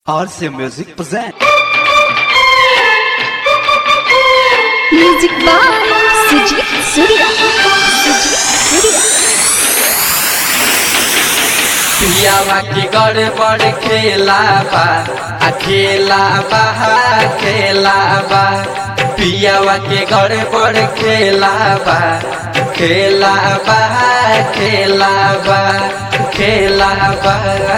RC Music present. Music by Sujit Surya Sujit Surya पियावा के गड़बड़ खेला बा आ खेला बा खेला बा पियावा के गड़बड़ खेला बा खेला बा खेला बा खेला बा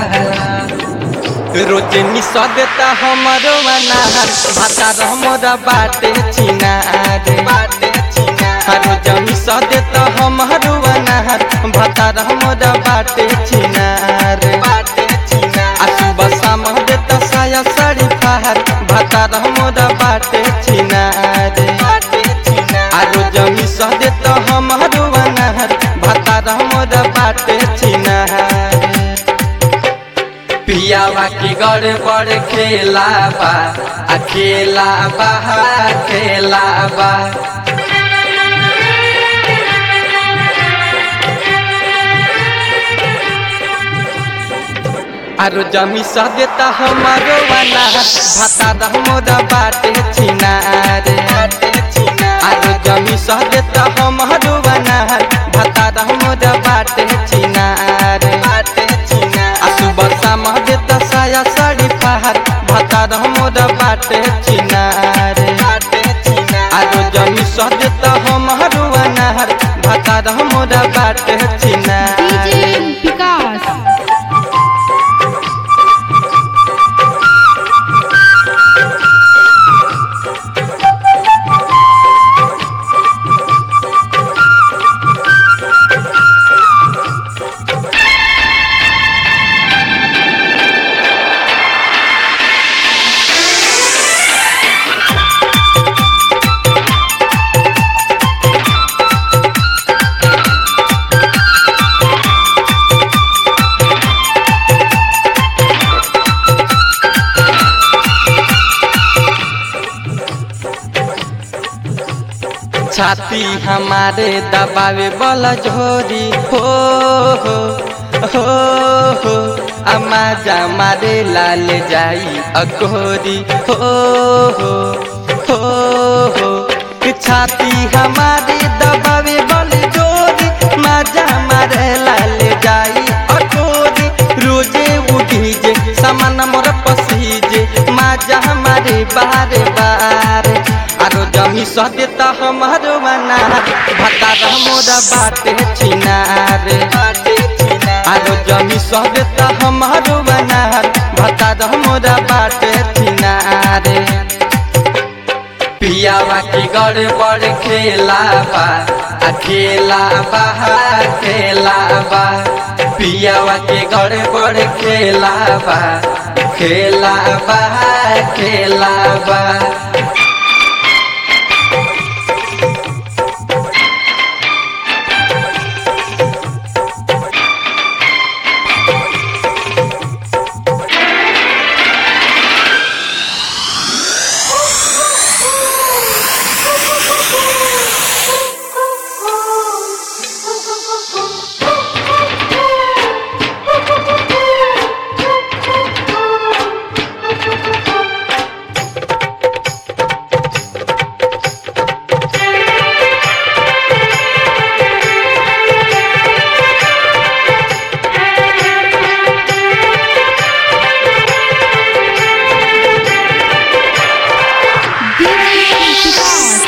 रोज निसा देता हमरो अनार भाता हमरा बाटे छिनार बाटे छिनार रोज निसा देता हमरो अनार भाता हमरा बाटे छिनार बाटे छिनार आ सुबह शाम देता साया साड़ी फहार भाता हमरा बाटे छिनार बाटे छिनार आ रोज निसा देता हमरो अनार भाता हमरा बाटे छिनार पियावा की गड़बड़ खेला बा आ खेला बा खेला बा आरो जमी सा देता हमारो वाला भाता हमरा बाटे छिनार आरो जमी सा देता हमारो वाला भाता हमरा बाटे छिनार बाटे छिनार आ सुबह शाम देता साया साड़ी पहाड़ भाता हमरा बाटे छिनार बाटे छिनार आरो जमी सा देता हमारो वाला भाता हमरा बाटे छिनार डीजे विकास छाती हमारे दबावे वाला झोरी हो हो हो हो अम्मा जा मारे लाल जाई अकोरी हो हो हो हो छाती हमारे दबावे वाले जोरी माजा मारे लाल जाई अकोरी रोजे उठी जे सामान मोर पसीजे माजा हमारे बारे बारे आरो जमी सह देता हमारो अनार भाता मोरा बाटे छिनार आरो जमी सह देता हमारो अनार भाता मोरा बाटे छिनार पियावा की गड़बड़ खेला बा आ खेला बा खेला बा पियावा के गड़बड़ खेला बा खेला बा खेला बा डीजे विकास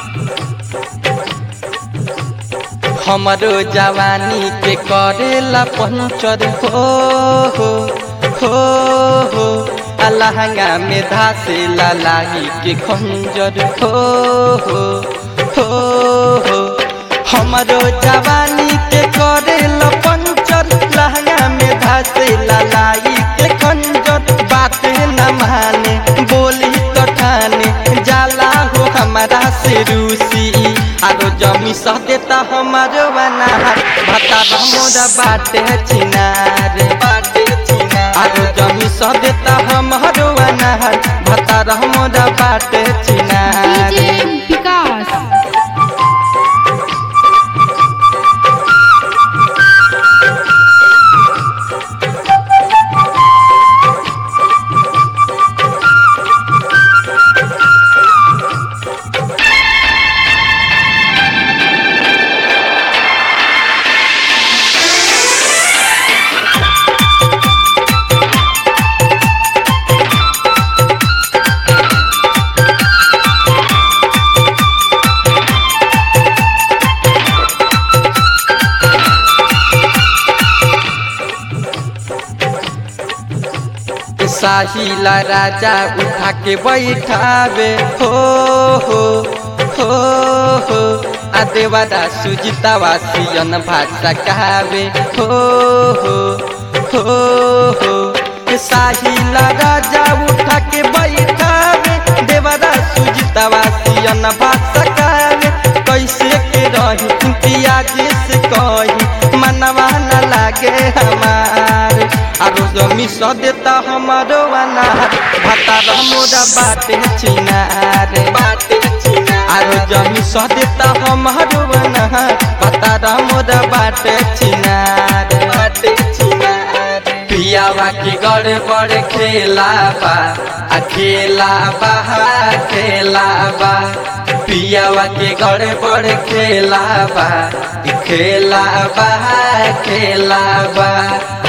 हमरो जवानी के करेला पंचर हो हो हो हो आ लहंगा में धासे लाही के खंजर हो हो हो हो हमरो जवानी के करेला पंचर लहंगा में धासे लाही के खंजर बात न माने बोली तो ठाने जाला हो हमारा से रूसी आरो जमी सह देता हमारो अनार भाता हमरा बाटे छिनार बाटे छिनार आरो जमी सह देता हमारो अनार भाता हमरा बाटे छिनार डीजे विकास साहिला राजा उठा के बैठावे हो हो हो हो आ देवादा सुजितावा सियन भाषा कहावे हो हो हो हो साहिला राजा उठा के बैठावे देवादा सुजितावा सियन भाषा कहावे कैसे के रही पियाज से कही मनवा न लागे हमार आरो जमी स देता हमारो अनार भातार मोरा बाटे चिनार बाटे चिनार आरो जमी स देता हमारो अनार भातार मोरा बाटे चिनार बाटे चिनार पियावा की गड़ बड़ खेला बा आ खेला बा खेला बा पियावा के गड़ बड़ खेला बा खेला बा खेला बा